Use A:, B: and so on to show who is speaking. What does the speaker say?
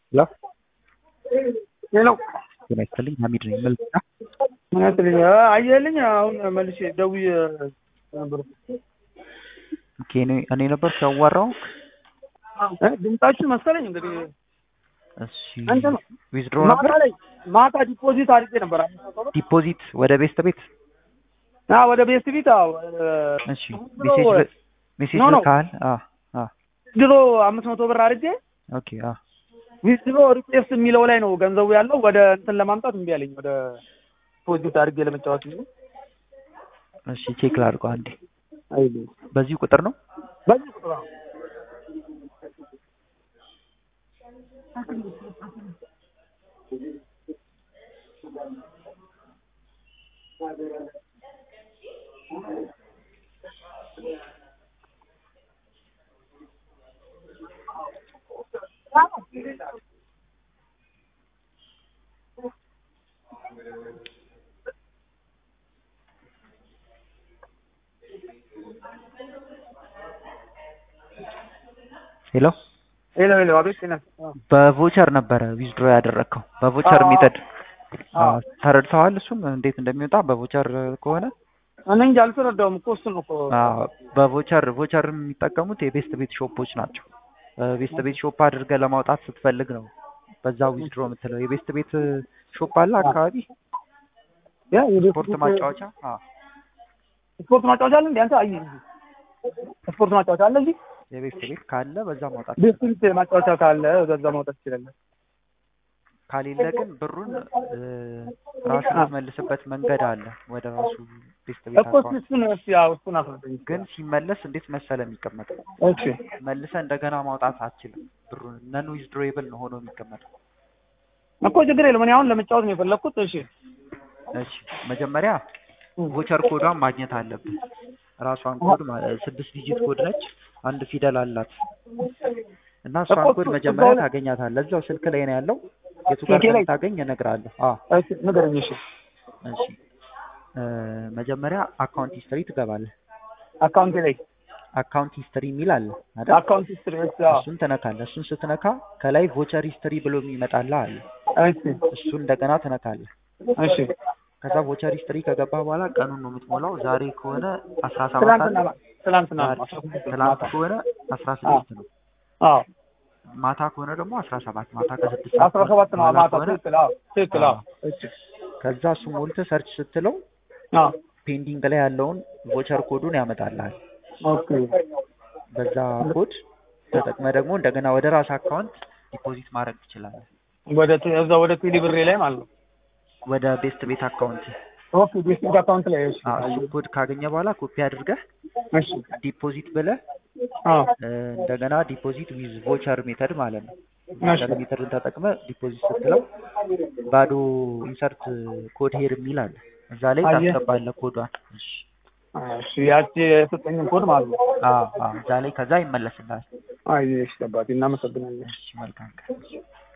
A: ሄሎ
B: ሄሎ
A: ጤና ይስጥልኝ ሀሚድ ነኝ መልካ
B: ምናትልኝ አየልኝ አሁን መልሼ ደውዬ ነበር
A: ኦኬ እኔ እኔ ነበር ሲያዋራው
B: እ ድምጻችሁ መሰለኝ እንግዲህ
A: እሺ
B: እንትን ነው
A: ዊዝድሮ
B: ማታ
A: ነበር
B: ላይ ማታ ዲፖዚት አድርጌ ነበር አምስት መቶ ብር
A: ዲፖዚት ወደ ቤስት ቤት
B: አ ወደ ቤስት ቢት አዎ
A: እሺ ሜሴጅ ል- ሜሴጅ
B: ኖ፣ ኖ።
A: ልካል አ አ
B: ድሮ አምስት መቶ ብር አድርጌ
A: ኦኬ አ
B: ዊዝድሮ ሪኩዌስት የሚለው ላይ ነው ገንዘቡ ያለው ወደ እንትን ለማምጣት እምቢ አለኝ ወደ ዲፖዚት አድርጌ ለመጫወት እንጂ
A: እሺ ቼክ ላድርገው አንዴ
B: አይልኝ
A: በዚህ ቁጥር ነው
B: በዚህ ቁጥር ነው
A: ሄሎ
B: ሄሎ ሄሎ አቤት ጤና
A: በቮቸር ነበረ ዊዝድሮ ያደረግከው በቮቸር
B: አዎ።
A: ሜተድ
B: አዎ
A: ተረድተዋል እሱን እንዴት እንደሚወጣ በቮቸር ከሆነ
B: እኔ እንጂ አልተረዳሁም እኮ እሱን እኮ
A: አዎ በቮቸር ቮቸር የሚጠቀሙት የቤስት ቤት ሾፖች ናቸው ቤስት ቤት ሾፕ አድርገህ ለማውጣት ስትፈልግ ነው በዛ ዊዝድሮ የምትለው የቤስት ቤት ሾፕ አለ አካባቢ
B: ያ የቤት
A: ስፖርት
B: ቤት-
A: ማጫወቻ አዎ
B: ስፖርት ማጫወቻ አለ እንዴ አንተ አይ ስፖርት ማጫወቻ አለ እዚህ
A: የቤስት ቤት ካለ በዛ ማውጣት
B: ቤት ቤት ማጫወቻ ካለ በዛ ማውጣት ትችላለህ
A: ከሌለ ግን ብሩን እ፣ ራሱ የምትመልስበት መንገድ አለ ወደ ራሱ ቤስት ቤት
B: እኮ
A: አካውንት
B: እሱን እስኪ ያው እሱን አስረዳኝ
A: ግን ሲመለስ እንዴት መሰለ የሚቀመጠው
B: እሺ
A: መልሰ እንደገና ማውጣት አትችልም ብሩን ነን ዊዝድሮዌብል ነው ሆኖ የሚቀመጠው
B: እኮ ችግር የለም እኔ አሁን ለመጫወት ነው የፈለኩት እሺ
A: እሺ መጀመሪያ ቮቸር ኮዷን ማግኘት አለብህ ራሷን ኮድ ማለት ስድስት ዲጂት ኮድ ነች አንድ ፊደል አላት እና እሷን
B: እኮ
A: ኮድ
B: እሱ-
A: መጀመሪያ
B: እዛው ላይ-
A: ታገኛታለህ እዛው ስልክ ላይ ነው ያለው የቱ ጋር
B: ስልኬ ላይ?
A: ታገኝ እነግርሃለሁ አዎ
B: እሺ ንገረኝ እሺ
A: እሺ እ፣ መጀመሪያ አካውንት ሂስትሪ ትገባለህ
B: አካውንቴ ላይ
A: አካውንት ሂስትሪ የሚል አለ አይደል
B: አካውንት ሂስትሪ እሺ አዎ
A: እሱን ትነካለህ እሱን ስትነካ ከላይ ቮቸር ሂስትሪ ብሎ የሚመጣልህ አለ
B: እሺ
A: እሱን እንደገና ትነካለህ
B: እሺ
A: ከዛ ቮቸር ሂስትሪ ከገባ በኋላ ቀኑን ነው የምትሞላው ዛሬ ከሆነ አስራ ሰባት
B: ትናንትና
A: አለ
B: ትናንትና ነው
A: ዛሬ-
B: አስራ ስድስት
A: ትላንት
B: ማታ።
A: ከሆነ አስራ ስድስት ነው
B: አዎ
A: ማታ ከሆነ ደግሞ አስራ ሰባት ማታ ከስድስት ሰዓት
B: አስራ ሰባት ነው
A: በኋላ
B: ማታ
A: ከሆነ
B: ትክክል አዎ ትክክል አዎ እሺ
A: ከዛ እሱ ሞልተህ ሰርች ስትለው
B: አዎ
A: ፔንዲንግ ላይ ያለውን ቮቸር ኮዱን ያመጣልሃል
B: ኦኬ
A: በዛ ኮድ ተጠቅመ ደግሞ እንደገና ወደ ራስ አካውንት ዲፖዚት ማድረግ ትችላለህ
B: ወደ ቴ- እዛ ወደ ቴሌ ብሬ ላይ ማለት ነው
A: ወደ ቤስት ቤት አካውንት
B: ኦኬ ቤስቲንግ አካውንት ላይ እሺ
A: እሱ ኮድ ካገኘ በኋላ ኮፒ አድርገህ
B: እሺ
A: ዲፖዚት ብለህ
B: አዎ
A: እ፣ እንደገና ዲፖዚት ዊዝ ቮቸር ሜተድ ማለት ነው
B: እሺ
A: ቮቸር ሜተድን ተጠቅመ ዲፖዚት ስትለው ባዶ ኢንሰርት ኮድ ሄር የሚል አለ እዛ ላይ
B: አየህ?
A: ታስገባለህ ኮዷን እሺ
B: እሺ ያቺ የሰጠኝን ኮድ ማለት ነው
A: አዎ አዎ እዛ ላይ ከዛ ይመለስልሃል
B: አይ እሺ አባቴ እናመሰግናለን
A: እሺ መልካም ቀን